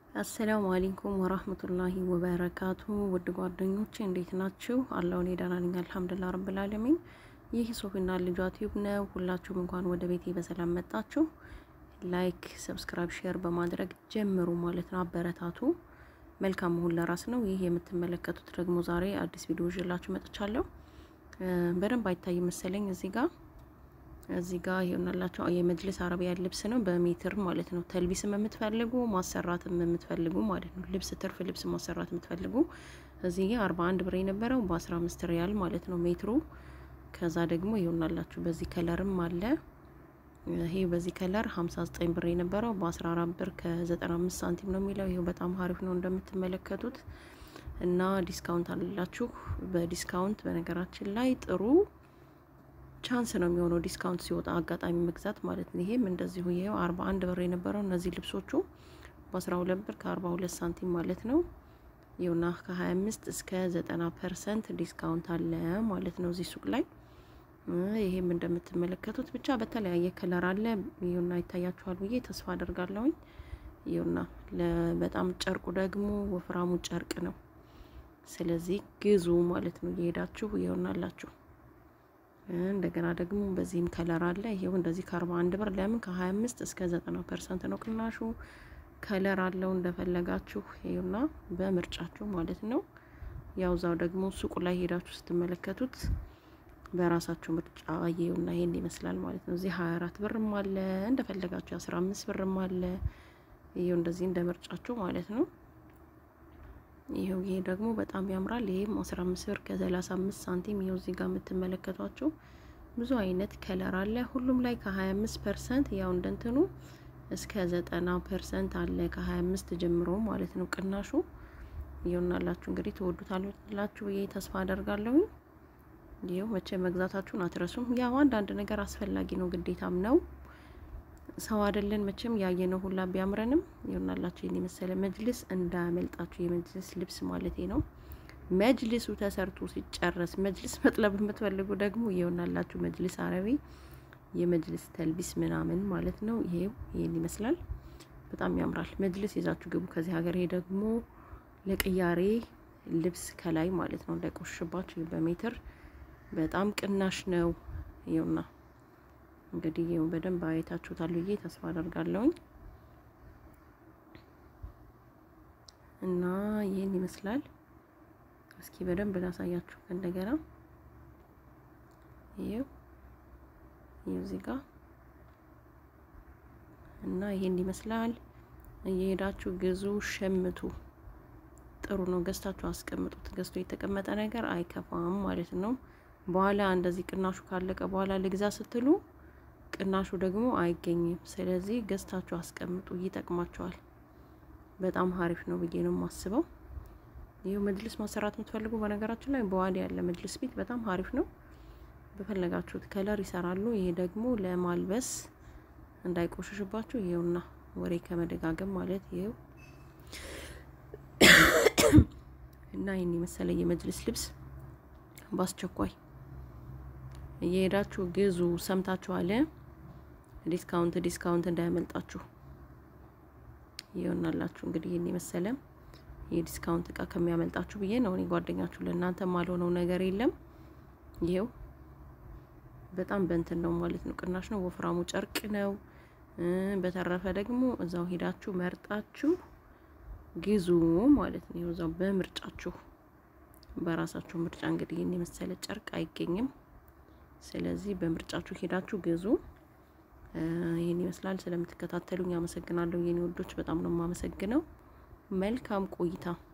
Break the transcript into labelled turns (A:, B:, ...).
A: አሰላሙ አለይኩም ወራህመቱላሂ ወበረካቱ ውድ ጓደኞቼ እንዴት ናችሁ? አላሁ እኔ ደህና ነኝ አልሐምዱሊላህ ረብል ዓለሚን። ይህ ሶፊና ልጇ ቲዩብ ነው። ሁላችሁም እንኳን ወደ ቤቴ በሰላም መጣችሁ። ላይክ፣ ሰብስክራይብ፣ ሼር በማድረግ ጀምሩ ማለት ነው። አበረታቱ። መልካም መሆን ለራስ ነው። ይህ የምትመለከቱት ደግሞ ዛሬ አዲስ ቪዲዮ ይዤላችሁ መጥቻለሁ። በደንብ አይታይ መሰለኝ እዚህ ጋር እዚህ ጋር ይሆናላችሁ የመጅልስ አረቢያ ልብስ ነው በሜትር ማለት ነው። ተልቢስም የምትፈልጉ ማሰራትም የምትፈልጉ ማለት ነው። ልብስ ትርፍ ልብስ ማሰራት የምትፈልጉ እዚህ ጋር 41 ብር የነበረው በ15 ሪያል ማለት ነው ሜትሩ። ከዛ ደግሞ ይሆናላችሁ በዚህ ከለርም አለ። ይሄ በዚህ ከለር 59 ብር የነበረው በ14 ብር ከ95 ሳንቲም ነው የሚለው። ይሄው በጣም አሪፍ ነው እንደምትመለከቱት እና ዲስካውንት አላችሁ። በዲስካውንት በነገራችን ላይ ጥሩ ቻንስ ነው የሚሆነው ዲስካውንት ሲወጣ አጋጣሚ መግዛት ማለት ነው። ይሄም እንደዚሁ ይሄው 41 ብር የነበረው እነዚህ ልብሶቹ በ12 ብር ከ42 ሳንቲም ማለት ነው። ይኸውና ከ25 እስከ 90 ፐርሰንት ዲስካውንት አለ ማለት ነው እዚህ ሱቅ ላይ። ይሄም እንደምትመለከቱት ብቻ በተለያየ ከለር አለ። ይኸውና ይታያችኋል ብዬ ተስፋ አደርጋለሁኝ። ይኸውና በጣም ጨርቁ ደግሞ ወፍራሙ ጨርቅ ነው። ስለዚህ ግዙ ማለት ነው እየሄዳችሁ ይሆናላችሁ። እንደገና ደግሞ በዚህም ከለር አለ። ይሄው እንደዚህ ከ41 ብር ለምን ከ25 እስከ 90 ፐርሰንት ነው ቅናሹ። ከለር አለው እንደፈለጋችሁ ይኸውና በምርጫችሁ ማለት ነው። ያው ዛው ደግሞ ሱቁ ላይ ሄዳችሁ ስትመለከቱት በራሳችሁ ምርጫ ይኸውና ይሄን ይመስላል ማለት ነው። እዚህ 24 ብርም አለ እንደፈለጋችሁ 15 ብርም አለ። ይሄው እንደዚህ እንደ ምርጫችሁ ማለት ነው። ይሄው ይሄ ደግሞ በጣም ያምራል። ይሄም 15 ብር ከ35 ሳንቲም ይሄው እዚህ ጋር የምትመለከቷቸው ብዙ አይነት ከለር አለ። ሁሉም ላይ ከ25% ያው እንደንትኑ እስከ 90% አለ ከ25 ጀምሮ ማለት ነው ቅናሹ። ይኸውናላችሁ እንግዲህ ትወዱታላችሁ ብዬ ተስፋ አደርጋለሁ። ይኸው መቼ መግዛታችሁን አትረሱም። ያው አንዳንድ ነገር አስፈላጊ ነው ግዴታም ነው። ሰው አይደለን መቼም ያየነው ሁላ ቢያምረንም ይሆናላችሁ ይህን የመሰለ መጅልስ እንዳያመልጣችሁ። የመጅልስ ልብስ ማለት ነው። መጅልሱ ተሰርቶ ሲጨረስ መጅልስ መጥለብ የምትፈልጉ ደግሞ ይሆናላችሁ መጅልስ አረቢ የመጅልስ ተልቢስ ምናምን ማለት ነው። ይሄው ይህን ይመስላል። በጣም ያምራል። መጅልስ ይዛችሁ ግቡ ከዚህ ሀገር። ይሄ ደግሞ ለቅያሬ ልብስ ከላይ ማለት ነው እንዳይቆሽባችሁ በሜትር በጣም ቅናሽ ነው። ይኸውና እንግዲህ ይሄው በደንብ አይታችሁታል ብዬ ተስፋ አደርጋለሁኝ። እና ይህን ይመስላል። እስኪ በደንብ ላሳያችሁ እንደገና። ይሄው ይሄው እዚህ ጋር እና ይሄን ይመስላል። እየሄዳችሁ ግዙ፣ ሸምቱ። ጥሩ ነው። ገዝታችሁ አስቀምጡት። ገዝቶ የተቀመጠ ነገር አይከፋም ማለት ነው። በኋላ እንደዚህ ቅናሹ ካለቀ በኋላ ልግዛ ስትሉ ቅናሹ ደግሞ አይገኝም። ስለዚህ ገዝታችሁ አስቀምጡ፣ ይጠቅማችኋል። በጣም ሀሪፍ ነው ብዬ ነው የማስበው። ይህ መጅልስ ማሰራት የምትፈልጉ በነገራችን ላይ በዋዲ ያለ መጅልስ ቤት በጣም ሀሪፍ ነው። በፈለጋችሁት ከለር ይሰራሉ። ይሄ ደግሞ ለማልበስ እንዳይቆሽሽባችሁ ይሄውና፣ ወሬ ከመደጋገም ማለት ይሄው እና ይህን የመሰለ የመጅልስ ልብስ በአስቸኳይ እየሄዳችሁ ግዙ። ሰምታችኋል። ዲስካውንት ዲስካውንት እንዳያመልጣችሁ ይሆናላችሁ። እንግዲህ ይህን የመሰለ የዲስካውንት እቃ ከሚያመልጣችሁ ብዬ ነው እኔ ጓደኛችሁ። ለእናንተ ማልሆነው ነገር የለም። ይሄው በጣም በእንትን ነው ማለት ነው፣ ቅናሽ ነው። ወፍራሙ ጨርቅ ነው። በተረፈ ደግሞ እዛው ሄዳችሁ መርጣችሁ ግዙ ማለት ነው። ይኸው እዛው በምርጫችሁ በራሳችሁ ምርጫ እንግዲህ ይህን የመሰለ ጨርቅ አይገኝም። ስለዚህ በምርጫችሁ ሄዳችሁ ግዙ። ይህን ይመስላል። ስለምትከታተሉኝ አመሰግናለሁ የኔ ወዶች፣ በጣም ነው የማመሰግነው። መልካም ቆይታ